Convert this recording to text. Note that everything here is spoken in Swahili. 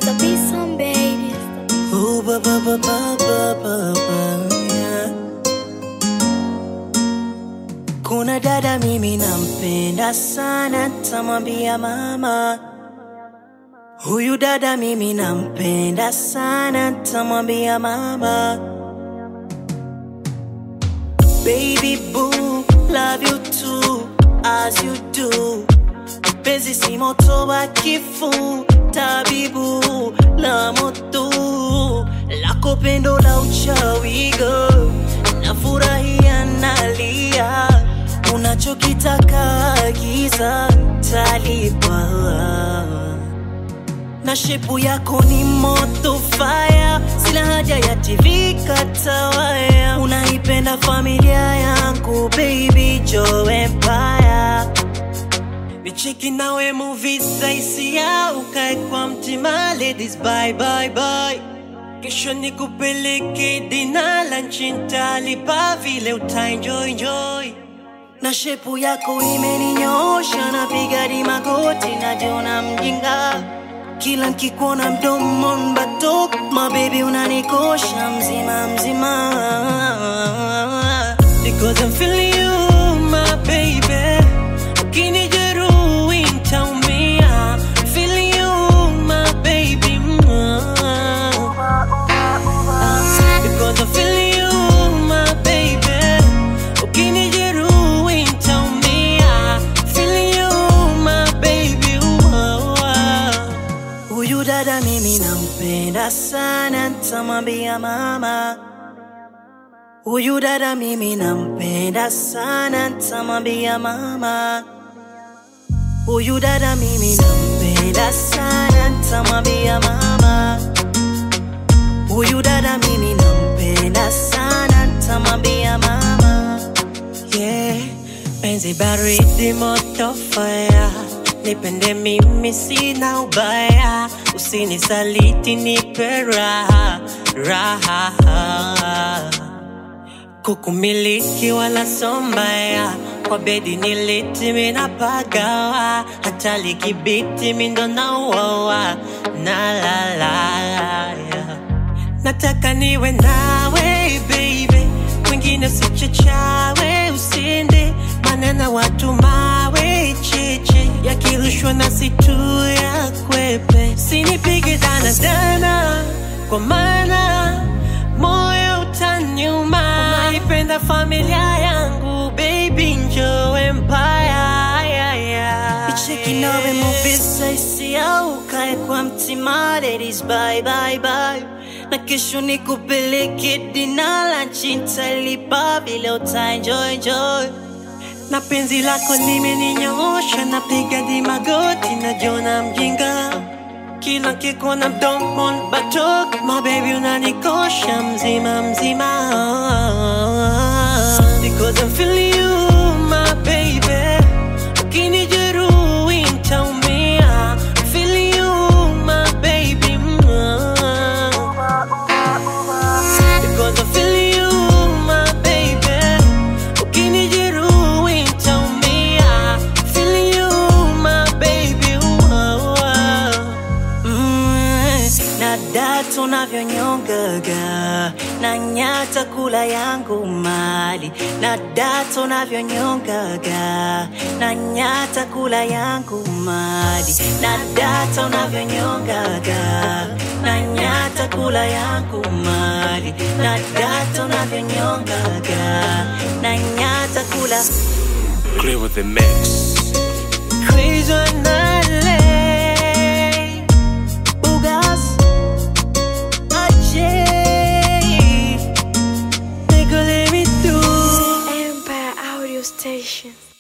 the beat some baby. Ooh, ba ba ba ba ba ba ba, yeah. Kuna dada mimi nampenda sana, tamwambia mama. Huyu dada mimi nampenda sana, tamwambia mama. Baby boo, love you too, as you do. Penzi si moto wa kifu, tabibu la moto lako pendo la uchawi girl, nafurahia nalia, unachokitaka agiza talipa na shepu yako ni moto fire, sina haja ya TV katawaya. Unaipenda familia yangu baby, Joe Empire nicheki nawe movie saisia, ukae kwa mtima ladies, bye bye bye. Kesho nikupeleke dina lunch, nitalipa vile utaenjoy enjoy na shepu yako imeninyosha, napiga di magoti, najiona mjinga kila nkikuona mdomo batok, my baby unanikosha mzima mzima, because I'm feeling you my baby, ukinijeruhi nitaumia, feeling you my baby because I'm feeling you my baby, ukinijeruhi nitaumia, feeling you my baby Huyu dada mimi nampenda sana, tamwambia mama. Huyu dada mimi nampenda sana, tamwambia mama. Huyu dada mimi nampenda sana, tamwambia mama. Huyu dada mimi nampenda sana, tamwambia mama. Yeah, penzi baridi moto fire, nipende mimi sina ubaya, usinisaliti nipe raha raha kukumiliki wala sombaya kwa bedi niliti minapagawa hata likibiti mindo nauoa na lalaya nataka niwe nawe baby mwingine sichachawe usinde manena watu mawe cheche yakirushwa na situ ya kwepe sinipige danadana kwa maana moyo utanyuma unaipenda familia yangu baby njo empire yeah, yeah. icheki nawe muvisa isia ukae kwa mtima ladies bye bye bye na kesho nikupeleke dina lanchi ntalipa vile utaenjoy enjoy na penzi lako limeninyoosha napiga di magoti najona mjinga kila kikuona mdomo batok my baby unanikosha mzima mzima because I'm feeling you my baby ukinijeruhi nitaumia feeling you my baby because I'm feeling you my baby ukinijeruhi nitaumia feeling you my baby Mm, na data unavyonyongaga na nyata kula yangu mali na data unavyonyongaga na nyata kula yangu mali na data unavyonyongaga na nyata kula yangu mali na data unavyonyongaga na nyata kula Clear with the mix. Crazy on LA Bugas Ajay Nigga let me through Empire Audio Station.